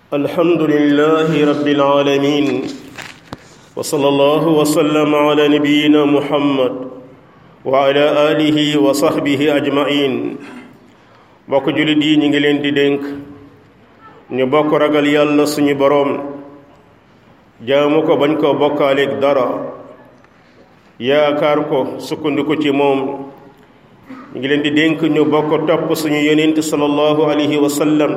الحمد لله رب العالمين وصلى الله وسلم على نبينا محمد وعلى آله وصحبه أجمعين bokk jullit yi ñu ngi leen di dénk ñu bokk ragal yàlla suñu boroom jaamu ko bañ koo bokkaaleeg dara yaakaar ko sukkandiku ci moom ñu ngi leen di dénk ñu bokk topp suñu yonent sallallahu alayhi wa sallam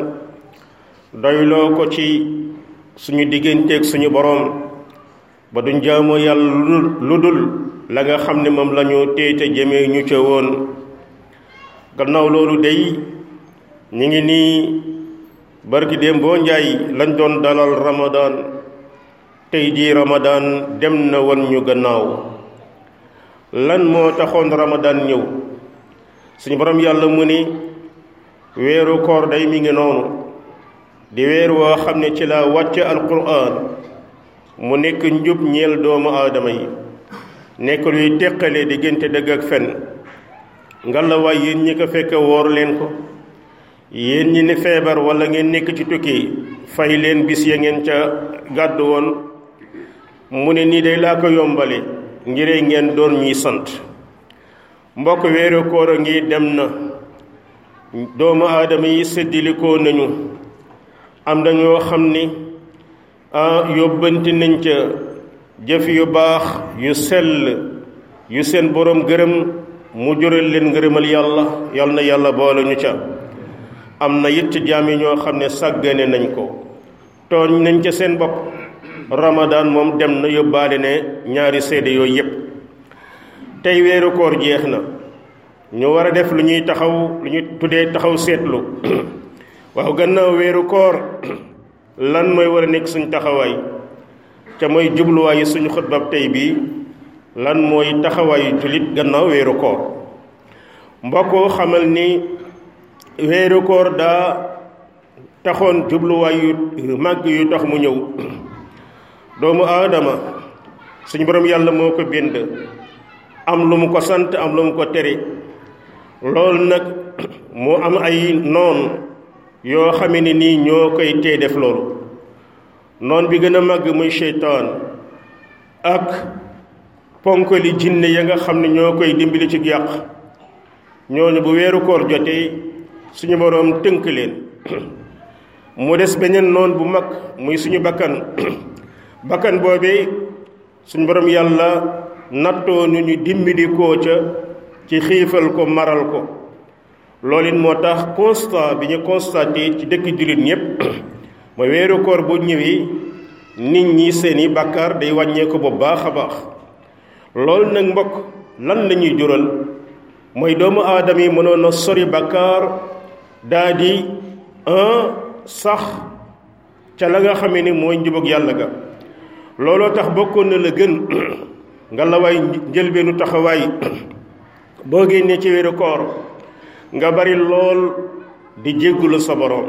doyloo ko ci suñu digganteeg suñu boroom ba duñ jaamoo yàlla lu dul la nga xam ne moom la ñu téete jëmee ñu ca woon gannaaw loolu day ñu ngi nii barki déem boo njaay lañ doon dalal ramadaan tey jii ramadaan dem na wan ñu gannaaw lan moo taxoon ramadaan ñëw suñu borom yàlla mu ni weeru koor day mi ngi noonu di weer woo xam ne ci la wàcce alquran mu nekk njub ñeel doomu aadama yi nekk luy teqale diggante dëgg ak fen ngalawaay yéen ñi ko fekk woor leen ko yéen ñi ne feebar wala ngeen nekk ci tukki fay leen bis ya ngeen ca gàddu woon mu ne nii day laa ko yombale ngiree ngeen doon ñuy sant mbokk weeru koor a ngi dem na doomu aadama yi séddilikoo nañu am na ñoo xam ni ah yóbbanti nañ ca jëf yu baax yu sell yu seen boroom gërëm mu jural leen ngërëmal yàlla yal na yàlla boole ñu ca am na it ci jaam yi ñoo xam ne sàggane nañ ko tooñ nañ ca seen bopp ramadaan moom dem na yóbbaale ne ñaari seede yooyu yépp tey weeru koor jeex na ñu war a def lu ñuy taxaw lu ñuy tuddee taxaw seetlu waaw gannaaw weeru koor lan mooy war a nekk suñ taxawaay te mooy jubluwaayu suñu xutbab tey bii lan mooy taxawaayu jullit gannaaw weeru koor mbokk xamal ni weeru koor daa taxoon jubluwaay yu màgg yu tax mu ñëw doomu aadama suñu borom yàlla moo ko bind am lu mu ko sant am lu mu ko tere loolu nag mu am ay noon yoo xame ne nii ñoo koy tee def loolu noon bi gën a màgg muy seytaan ak ponk li jinne ya nga xam ne ñoo koy dimbali ci yàq ñooñu bu weeru koor jotee suñu boroom tënk leen mu des beneen noon bu mag muy suñu bakkan bakkan boobee suñu boroom yàlla nattoo nu ñu dimbali koo ca ci xiifal ko maral ko loolu it moo tax constat bi ñu constaté ci dëkk jullit ñépp mooy weeru koor bu ñëwee nit ñi seeni bàkkaar day wàññeeku bu baax a baax loolu nag mbokk lan la ñuy jural mooy doomu aadama yi mënoon a sori bàkkaar daa di un sax ca la nga xamee ni mooy njubug yàlla ga looloo tax bokkoon na la gën nga la waay njëlbeenu taxawaay boo génnee ci weeru koor nga bari lool di jéggulu sa boroom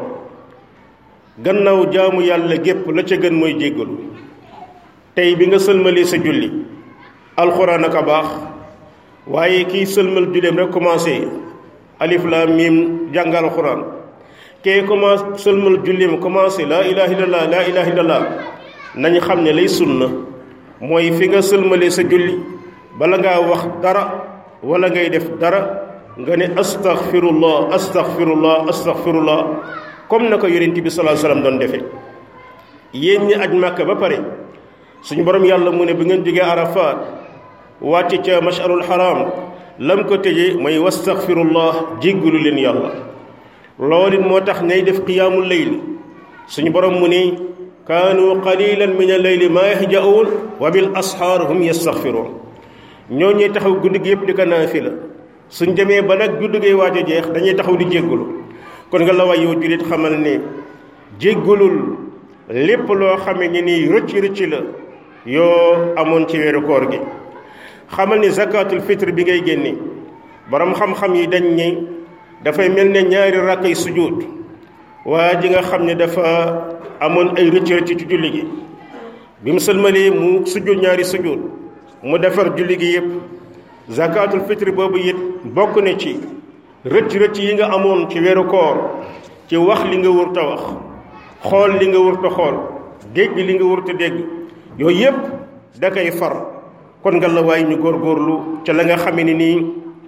gannaaw jaamu yàlla gépp la ca gën mooy jéggulu tey bi nga sëlmalee sa julli alxuraan ak a baax waaye kii sëlmal julleem rek commencé alif laam miim jàng alxuraan kee commencé sëlmal julleem commencé laa ilaha illallah laa ilaha illallah nañu xam ne lay sunna mooy fi nga sëlmalee sa julli bala ngaa wax dara wala ngay def dara nga ne astaghfirullah astaghfirullah astaghfirullah comme na ko yonent bi sallallahu alayhi wasallam doon defee yéen ñi aj màkk ba pare suñu borom yàlla mu ne bi ngeen jógee arafaat wàcc ca masharul haram lam ko tëjee mooy wastaghfirullah jéggalu leen yàlla loolu it moo tax ngay def qiyaamul layl suñu borom mu ne kaanu qalilan min al-layli ma yahja'un wa bil ashaar hum yastaghfirun ñoo ñuy taxaw guddi gi yëpp di ko naafila suñ demee ba nag guddi gi waaj a jeex dañuy taxaw di jéggalu kon nga la waay yow jullit xamal ne jéggalul lépp loo xame ni nii rëcc rëcc la yoo amoon ci weeru koor gi xamal ni zakatul fitre bi ngay génne borom xam-xam yi dañ ni dafay mel ne ñaari rakkay sujud waa ji nga xam ne dafa amoon ay rëcc rëcc ci julli gi bi mu sëlmalee mu sujud ñaari sujud mu defar julli gi yëpp zakatul fitre boobu it bokk na ci rëcc rëcc yi nga amoon ci weeru koor ci wax li nga wër ta wax xool li nga wërta xool dégg li nga wërta dégg yooyu yépp da koy far kon nga la waay ñu góorgóorlu ca la nga xamee ni nii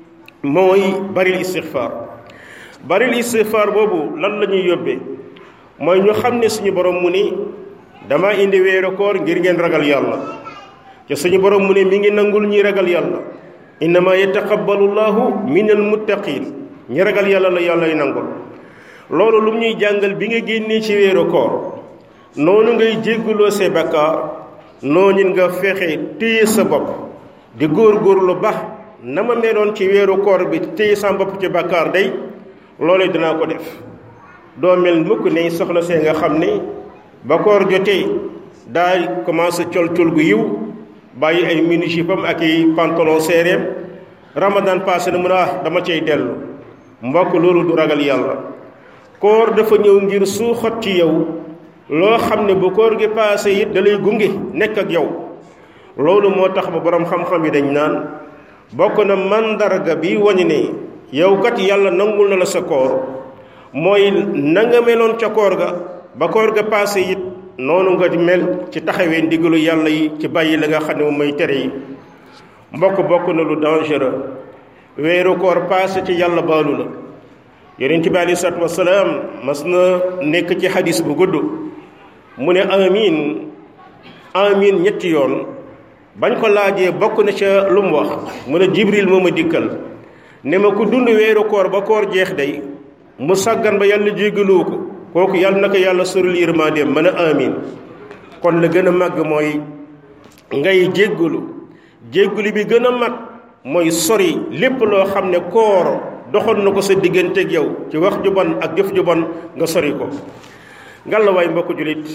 mooy baril istixfaar baril istixfaar boobu lan la ñuy yóbbee mooy ñu xam ne suñu borom mu ni dama indi weeru koor ngir ngeen ragal yàlla ca suñu borom mu ne mi ngi nangul ñi ragal yàlla innama yataqabbalu llahu min al muttaqin ñi ragal yàlla la yàlla y nangul loolu lu ñuy jàngal bi nga génnee ci weeru koor noonu ngay jégguloo say bakkaar noonu nga fexe téye sa bopp di góor-góorlu ba na ma meloon ci weeru koor bi téye sa bopp ci bakkaar day loolu dinaa ko def doo mel mukk ne soxna see nga xam ne ba koor jotee daay commencé col col gu yiw bàyyi ay mini jupam ak i pantalon séeréem ramadan passé na mun a dama cay dellu mbokk loolu du ragal yàlla koor dafa ñëw ngir suuxat ci yow loo xam ne bu koor gi passé it da lay gunge nekk ak yow loolu moo tax ba borom xam-xam yi dañ naan bokk na mandarga bi wañu ne yow kat yàlla nangul na la sa koor mooy na nga meloon ca koor ga ba koor ga passé it noonu nga mel ci taxawee ndigalu yàlla yi ci bàyyi la nga xam ne moom mooy tere yi mbokk bokk na lu dangereux weeru koor passé ci yàlla baalu la yonent bi aleyhi salaatu wasalaam mas na nekk ci xadis bu gudd mu ne amin amin ñetti yoon bañ ko laajee bokk na ca lu mu wax mu ne jibril moo ma dikkal ne ma ku dund weeru koor ba koor jeex day mu sàggan ba yàlla jéggaloo ko kooku yàlla na ko yàlla soril yërmandeem mën a amin kon la gën a màgg mooy ngay jéggalu jéggalu bi gën a mag mooy sori lépp loo xam ne koor doxoon na ko sa digganteeg yow ci wax ju bon ak jëf ju bon nga sori ko ngalawaay mbokk julit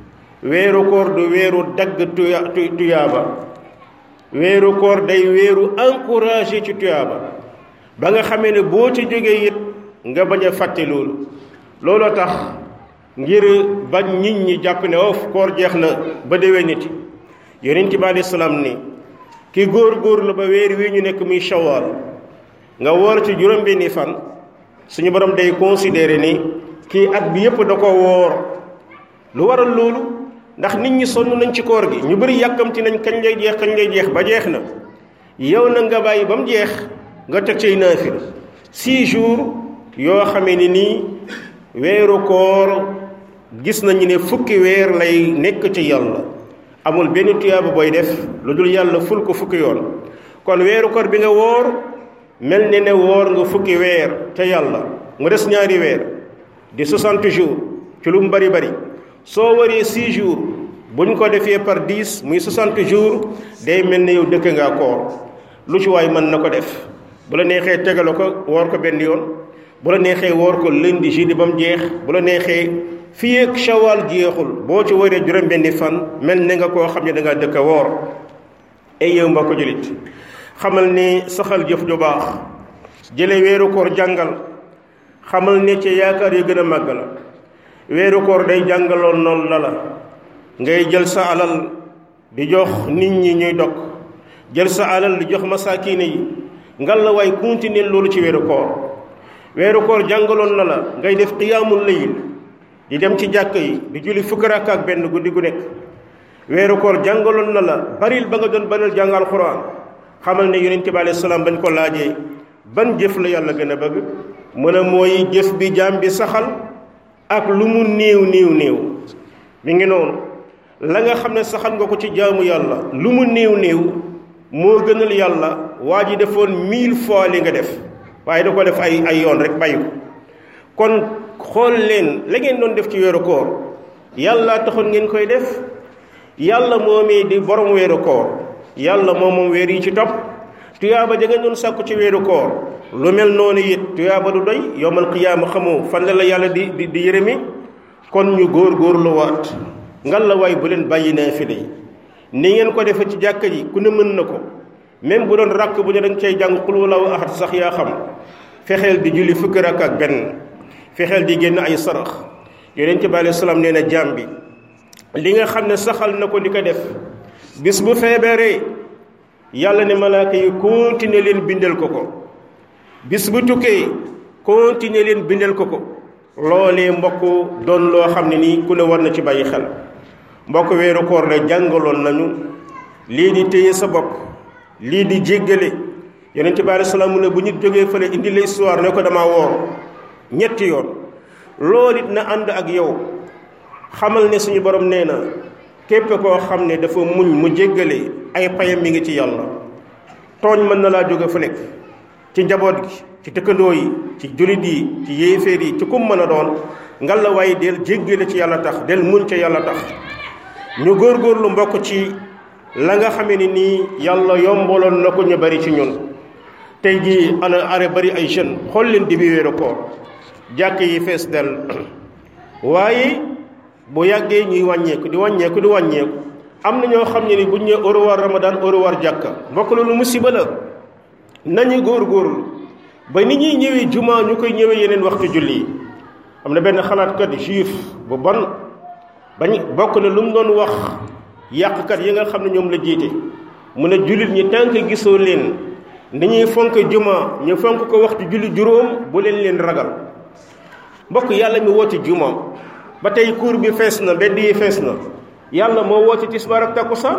weeru koor du weeru dagg tuya tuyaaba weeru koor day weeru encouragé ci tuyaaba ba nga xamee ne boo ci jógee it nga bañ a fàtte loolu looloo tax ngir bañ nit ñi jàpp ne of koor jeex na ba déwee nit yonent bi aleyhi salaam ni ki góor góor la ba weer wi ñu nekk muy shawaal nga woor ci juróom-benni fan suñu borom day considéré ni kii at bi yépp da ko woor lu waral loolu ndax nit ñi sonn nañ ci koor gi ñu bëri yàkkamti nañ kañ lay jeex kañ lay jeex ba jeex na yow na nga bàyyi ba mu jeex nga teg cay naafil six jours yoo xamee ni nii weeru koor gis nañu ne fukki weer lay nekk ci yàlla amul benn tuyaaba booy def lu dul yàlla ful ko fukki yoon kon weeru koor bi nga woor mel ni ne woor nga fukki weer ca yàlla mu des ñaari weer di 60 jours ci lu mu bari bari soo waree 6 jours bu ñu ko defee par 10 muy 60 jours day mel ne yow dëkk ngaa koor lu ci waay mën na ko def bu la neexee tegale ko woor ko benn yoon bu la neexee woor ko lundi jeudi ba mu jeex bu la neexee fii ak shawal jeexul boo ci waree juróom benni fan mel ne nga koo xam ne da ngaa dëkk woor ay yow mbokk julit xamal ni saxal jëf ju baax jële weeru koor jàngal xamal ne ci yaakaar yu gën a màgg la weeru koor day jàngaloon noonu la la ngay jël sa alal di jox nit ñi ñuy dog jël sa alal di jox masaakiine yi ngal la waay continuer loolu ci weeru koor weeru koor jàngaloon na la ngay def qiyaamul layl di dem ci jàkk yi di julli fukki rakka ak benn guddi gu nekk weeru koor jàngaloon na la baril ba nga doon banal jàng alxuraan xamal ne yonent bi alayhi salaam bañ ko laajee ban jëf la yàlla gën a bëgg mu ne mooy jëf bi jaam bi saxal ak lu mu néew néew néew mi ngi noonu la nga xam ne saxal nga ko ci jaamu yàlla lu mu néew néew moo gënal yàlla waa ji defoon mille fois li nga def waaye da ko def ay ay yoon rek bàyyi ko kon xool leen la ngeen doon def ci weeru koor yàlla taxoon ngeen koy def yàlla moomee di borom weeru koor yàlla moom moom weer yi ci topp tuyaaba ja ngeen doon sàkku ci weeru koor lu mel noonu it tuyaaba du doy yowmal qiyaama xamoo fan la la yàlla di di di yërëmi kon ñu góor góor lu waat ngal la waay bu leen bàyyi naafile yi ni ngeen ko defee ci jàkka ji ku ne mën na ko même bu doon rakk bu ñu dañ cay jàng xul walaahu ahad sax yaa xam fexeel di julli fukki rakk ak benn fexeel di génn ay sarax yonent bi alayhi salaam nee na jaam bi li nga xam ne saxal na ko di ko def bis bu feebaree yàlla ne malaaka yi continuer leen bindal ko ko bis bu tukkee continuer leen bindal ko ko loolee mbokk doon loo xam ne nii ku ne war na ci bàyyi xel mbokk weeru koor la jàngaloon nañu lii di téye sa bopp lii di jéggale yonent bi aleyhi salaam mu ne bu ñu jógee fële indi la histoire ne ko dama woor ñetti yoon loolu it na ànd ak yow xamal ne suñu borom nee na képp koo xam ne dafa muñ mu jéggale ay payam mi ngi ci yàlla tooñ mën na laa jóge fu nekk ci njaboot gi ci tëkkandoo yi ci jullit yi ci yéeféer yi ci kum mën a doon ngal la waaye del jéggale ci yàlla tax del muñ ca yàlla tax ñu góorgóorlu mbokk ci la nga xamee ni nii yàlla yombaloon na ko ñu bari ci ñun tey jii ana are bari ay jeunes xool leen di bi wéeru koor jàkk yi fees del waaye bu yàggee ñuy wàññeeku di wàññeeku di wàññeeku am na ñoo xam ne ni bu ñu nee au revoir ramadan au revoir jàkka mbokk loolu musiba la nañu góorgóorlu ba ni ñuy ñëwee juma ñu koy ñëwee yeneen waxtu julli yi am na benn xalaatkat juif bu bon bañ bokk na lu mu doon wax yàqkat yi nga xam ne ñoom la jiite mu ne jullit ñi tànk gisoo leen ni ñuy fonk juma ñu fonk ko waxtu julli juróom bu leen leen ragal mbokk yàlla mi woote juma ba tey cour bi fees na mbedd yi fees na yàlla moo woote tisbaar ak takkusaan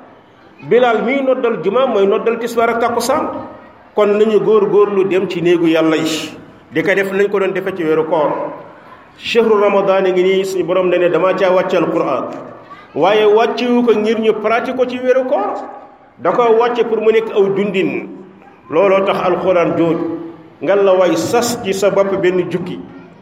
bilaal miy noddal juma mooy noddal tisbaar ak takkusaan kon nañu góor góorlu dem ci néegu yàlla yi di ko def nañ ko doon defe ci weeru koor chehru ramadan ngi nii suñu borom ne ne dama caa wàccal quran waaye wàccewu ko ngir ñu pratique ko ci weeru koor da ko wàcce pour mu nekk aw dundin looloo tax alquran jooj nga la way sas ci sa bopp benn jukki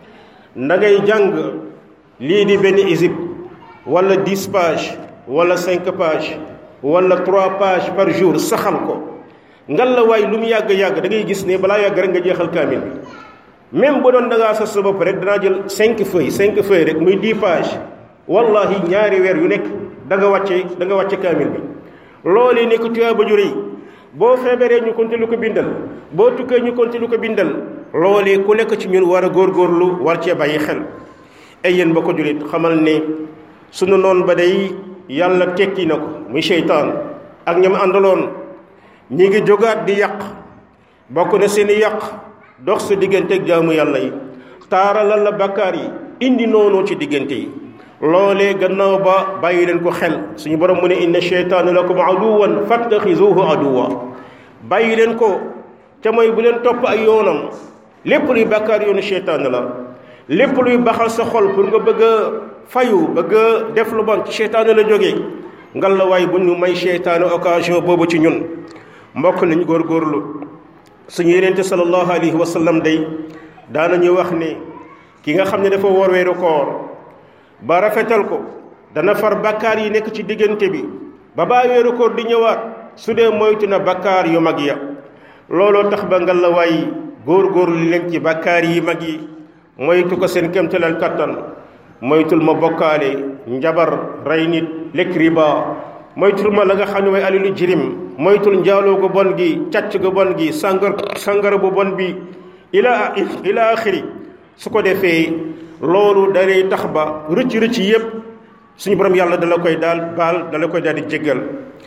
da ngay jàng lii di benn isib wala dix page wala cinq page wala trois pages par jour saxal ko ngal la waay lu mu yàgg-yàgg da ngay gis ne balaa yàgg rek nga jeexal kaamil bi même bu doon da ngaa sas sa bopp rek danaa jël cinq feuilles cinq feuilles rek muy dix pages wallahi ñaari weer yu nekk da nga wàcce da nga wàcce kaamil bi loolee nekk tuyaa ba jure yi boo feebaree ñu konti lu ko bindal boo tukkee ñu konti lu ko bindal loolee ku nekk ci ñun war a góorgóorlu war cee bàyyi xel ay yéen ba ko julit xamal ne sunu noon ba day yàlla tekki na ko muy seytaan ak ñam àndaloon ñi ngi jógaat di yàq bokk na seeni yàq dox sa diggante ak jaamu yàlla yi taaralal la bakkaar yi indi noonu ci diggante yi loolee gannaaw ba bàyyi leen ko xel suñu borom mu ne inna cheytaana lakum aduwan fattaxizuhu aduwa bàyyi leen ko ca mooy bu leen topp ay yoonam lépp luy bakkaar yoonu cheytaan la lépp luy baxal sa xol pour nga bëgg a fayu bëgg a def lu bon ci cheytaan la jógee ngal la waay bu ñu may cheytaane occasion boobu ci ñun mbokk nañu góorgóorlu suñu yenente sallallahu alayhi wa sallam day daanañu wax ne ki nga xam ne dafa woor weeru koor ba rafetal ko dana far bakkaar yi nekk ci diggante bi ba baa weeru koor di ñëwaat su dee moytu na bakkaar yu mag ya looloo tax ba ngal la waay góorgóorlu li leen ci bakkaar yi mag yi moytu ko seen kémtalal kattan moytul ma bokkaale njabar rey nit lekk riba moytul ma la nga xam ne mooy alilu jirim moytul njaaloo gu bon gi càcc gu bon gi sàngar sàngara bu bon bi ila ila axiri su ko defee loolu dalay tax ba rëcc rëcc yépp suñu borom yàlla dala koy daal baal dala koy daal di jéggal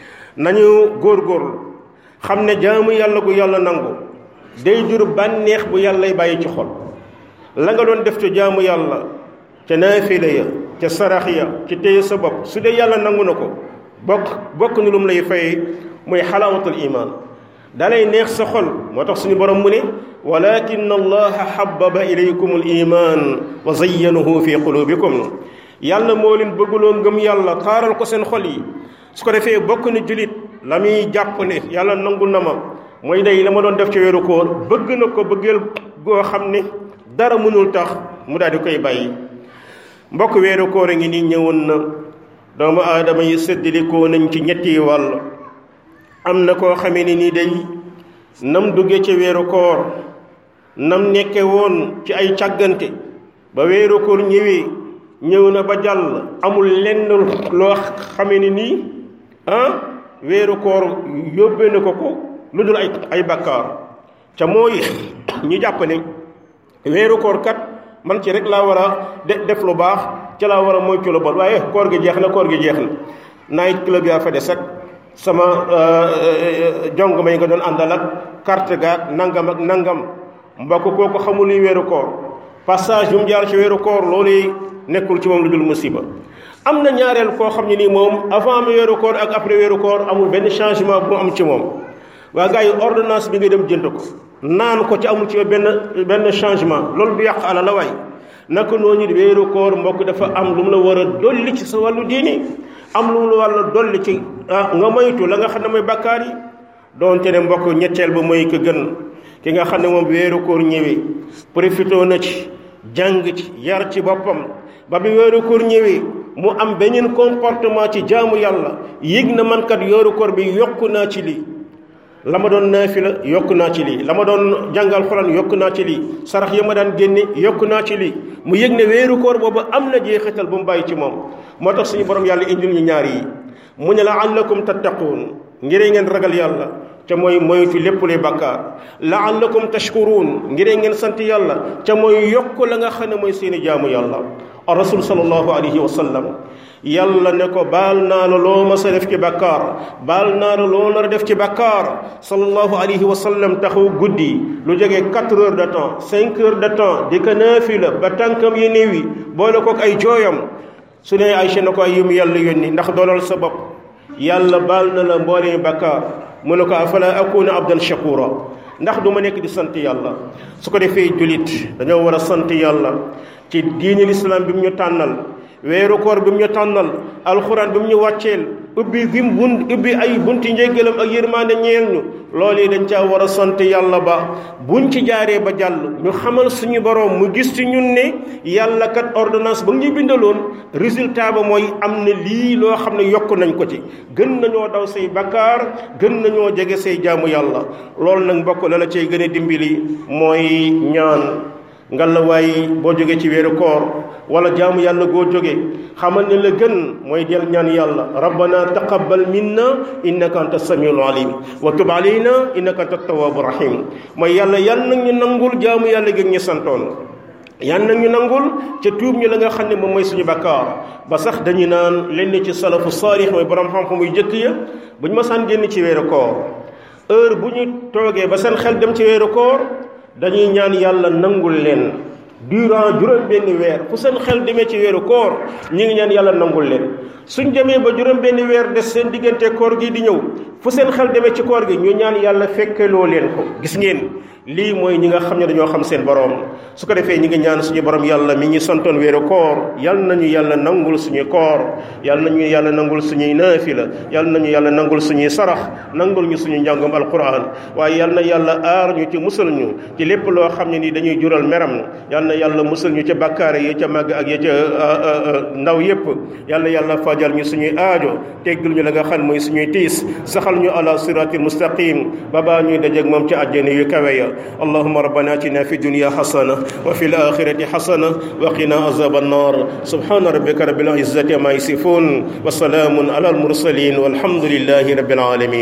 nañu góorgóorlu xam ne jaamu yàlla gu yàlla nangu day jur bànneex bu yàllay bàyyi ci xol la nga doon def ca jaamu yàlla ca naafila ya ca sarax ya ci téye sa bopp su dee yàlla nangu na ko bokk bokk ni lu mu lay fayee muy xalaawatul iman dalay neex sa xol moo tax suñu borom mu ne walakin allaha xababa ilaykum al iman wa zayyanahu fi qulubikum yàlla moo leen bëgguloo ngëm yàlla taaral ko seen xol yi su ko defee bokk ni julit la muy jàpp ne yàlla nangu na ma mooy day la ma doon def ci weeru koor bëgg na ko bëggeel goo xam ne dara mënul tax mu daal di koy bàyyi mbokk weeru koor a ngi nii ñëwoon na doomu aadama yi séddalikoo nañ ci ñetti wàll am na koo xamee ni nii day nam dugge ci weeru koor nam nekke woon ci ay càggante ba weeru koor ñëwee ñëw na ba jàll amul lenn loo xamee ni nii ah weeru koor yóbbee na ko ko lu dul ay ay bakkaar ca mooy ñu jàpp ne weeru koor kat man ci rek laa war a def lu baax ca laa war a moytu lu bon waaye koor gi jeex na koor gi jeex na night club yaa fa des ak sama jong may nga doon àndal ak carte gaak nangam ak nangam mbokk kooku xamul luy weeru koor passage bu mu jaar ci weeru koor loolu nekkul ci moom lu dul musiba am na ñaareel koo xam ne nii moom avant mu weeru koor ak après weeru koor amul benn changement bu mu am ci moom waa gars yi ordonnance bi nga dem jënd ko naan ko ci amul ci benn benn changement loolu du yàq ala la waay naka noonu weeru koor mbokk dafa am lu mu la war a dolli ci sa wàllu diini am lu mu la war a dolli ci nga moytu la nga xam ne mooy bakkaar yi doonte ne mbokk ñetteel ba mooy ko gën ki nga xam ne moom weeru koor ñëwee profité na ci jàng ci yar ci boppam ba bi weeru koor ñëwee mu am beneen comportement ci jaamu yàlla yëg na man kat weeru koor bi yokku naa ci lii la ma doon naafila yokk naa ci lii la ma doon jàngal xuraan yokk naa ci lii sarax ya ma daan génne yokk naa ci lii mu yëg ne weeru koor boobu am na jeexital bu mu bàyyi ci moom moo tax suñu borom yàlla indil ñu ñaar yi mu ne la'allakum tattaquun ngir ngeen ragal yàlla ca mooy moytu lépp luy bàkkaar la'allakum tashkuruun ngir ngeen sant yàlla ca mooy yokk la nga xam ne mooy seeni jaamu yàlla rasul sallallahu alayhi wa sallam yàlla ne ko baal naa la loo ma sa def ci bàkkaar baal naa la loo nar a def ci bàkkaar sallallahu alayhi wa sallam taxaw guddi lu jógee quatre heures de temps cinq heures de temps di ko naafila ba tànkam yi néew yi boole kook ay jooyam su ne Aysa na ko ay yum yàlla yónni ndax doolal sa bopp yàlla baal na la mboolee bàkkaar mu ne ko afala akuna abdan shakura ndax du ma nekk di sant yàlla su ko defee julit dañoo war a sant yàlla ci diini lislaam bi mu ñu tànnal weeru koor bi mu ñu tànnal alxuraan bi mu ñu wàcceel ubbi gi mu bunt ubbi ay bunti njéggalam ak yërmaande ñeel ñu loolu yi dañ caa war a sant yàlla ba buñ ci jaaree ba jàll ñu xamal suñu borom mu gis ci ñun ne yàlla kat ordonnance ba ñu bindaloon résultat ba mooy am na lii loo xam ne yokk nañ ko ci gën nañoo daw say bakkaar gën nañoo jege say jaamu yàlla loolu nag mbokk la la cay gën a dimbali mooy ñaan ngalla waay boo jógee ci weeru koor wala jaamu yàlla goo jóge xamal ne la gën mooy del ñaan yàlla rabbana taqabbal minna innaka anta samiul alim wa tub alayna innaka anta tawwabu rahim mooy yàlla yan nag ñu nangul jaamu yàlla gi ñu santoon yan nag ñu nangul ca tuub ñu la nga xam ne moom mooy suñu bakkaar ba sax dañu naan lenn ci salafu saalix mooy borom xam-xam muy jëkk ya bu ñu masaan génn ci weeru koor heure bu ñu toogee ba seen xel dem ci weeru koor dañuy ñaan yàlla nangul leen durant juróom benn weer fu seen xel demee ci weeru koor ñi ngi ñaan yàlla nangul leen suñ demee ba juróom benn weer des seen diggante koor gi di ñëw fu seen xel demee ci koor gi ñu ñaan yàlla fekkeloo leen ko gis ngeen lii mooy ñi nga xam ne dañoo xam seen borom su ko defee ñi ngi ñaan suñu borom yàlla mi ñu santoon weeru koor yal nañu yàlla nangul suñu koor yal nañu yàlla nangul suñuy naafila yal nañu yàlla nangul suñuy sarax nangul ñu suñu njàngum alquran waaye yal na yàlla aar ñu ci musal ñu ci lépp loo xam ne ni dañuy jural meram yal na yàlla musal ñu ca bakkaare yi ca màgg ak ya ca ndaw yépp yal na yàlla fajal ñu suñuy aajo teggul ñu la nga xam mooy suñuy tiis saxal ñu ala siratil mustaqim babaa ñuy dajeeg moom ci àjjana yu kawe ya اللهم ربنا اتنا في الدنيا حسنه وفي الاخره حسنه وقنا عذاب النار سبحان ربك رب العزه ما يصفون وسلام على المرسلين والحمد لله رب العالمين